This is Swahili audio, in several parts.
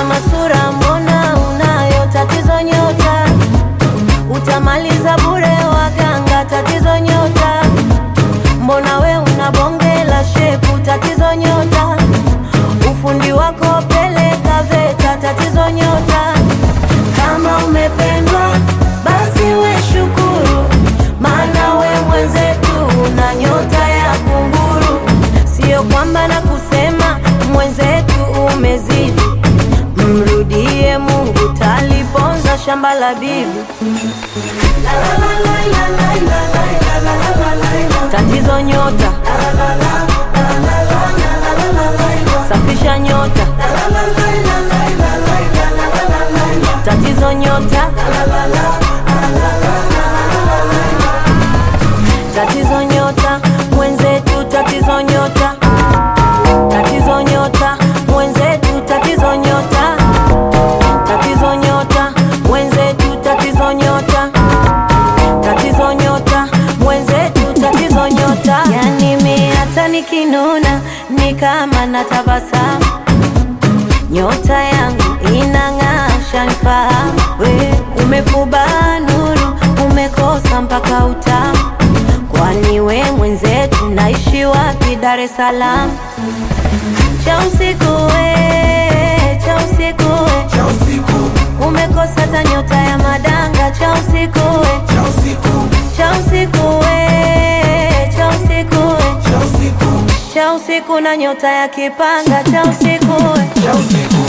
kama sura mbona unayo tatizo nyota utamaliza bure waganga tatizo nyota mbona we una bonge la shepu tatizo nyota ufundi wako peleka VETA tatizo nyota kama umependwa basi we shukuru maana we mwenzetu una nyota ya kunguru sio kwamba na kusema mwenzetu umezidi mrudie mungu taliponza shamba la bibi tatizo nyota safisha nyota tatizo nyota tatizo nyota mwenzetu tatizo nyota tatizo nyota mwenzetu tatizo nyota tatizo nyota mwenzetu tatizo nyota tatizo nyota mwenzetu tatizo nyota yani mi hata nikinuna ni kama natabasamu nyota yangu inang'aa shanifahamu we umefuba nuru umekosa mpaka utamu kwani we mwenzetu naishi wapi dar es salaam cha usiku we cha usiku we cha usiku umekosa hata nyota ya madanga cha usiku we cha usiku cha usiku we cha usiku we cha usiku cha usiku na nyota ya kipanga cha usiku we cha usiku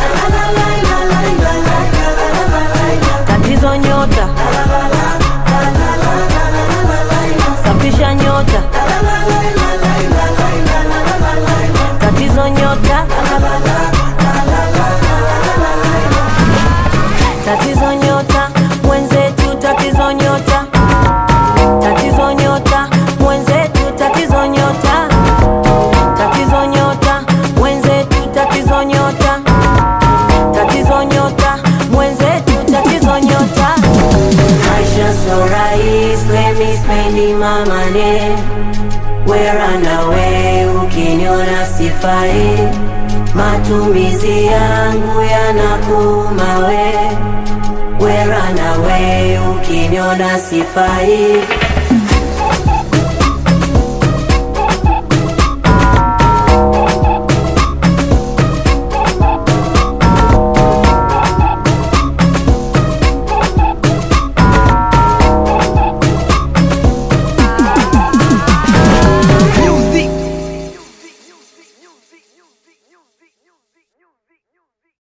tatizo nyota safisha nyota tatizo nyota tatizo nyota mwenzetu tatizo nyota tatizo nyota mwenzetu tatizo nyota tatizo nyota mwenzetu tatizo nyota tatizo nyota mwenzetu tatizo nyota maisha so rahis let me spendi mamane weranawe ukiniona sifai matumizi yangu yanakumawe weranawe ukiniona sifai